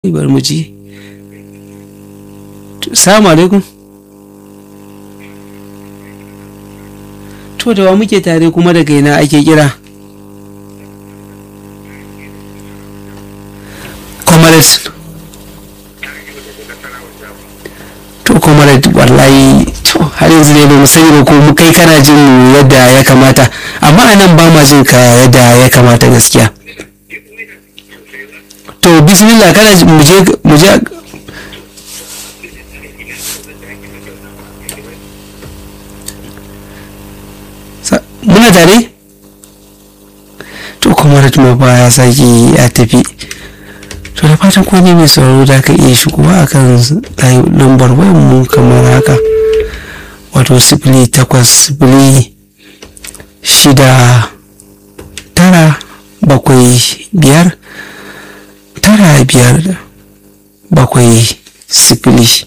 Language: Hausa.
bari mu ji salamu alaikum to da wa muke tare kuma daga ina ake kira comrade to comrade wallahi to har yanzu ne ba mu sani ba ko mu kai kana jin mu yadda ya kamata amma a nan ba ma jin ka yadda ya kamata gaskiya to bismillah kana ji- mu je mu je Sa- muna tare to comrade ma ba ya sake ya tafi to da fatan ko ne mai sauraro da ka iya shigowa akan layi- lambar wayan mu kamar haka wato sifili takwas sifili shida tara bakwai biyar tara biyar bakwai sifili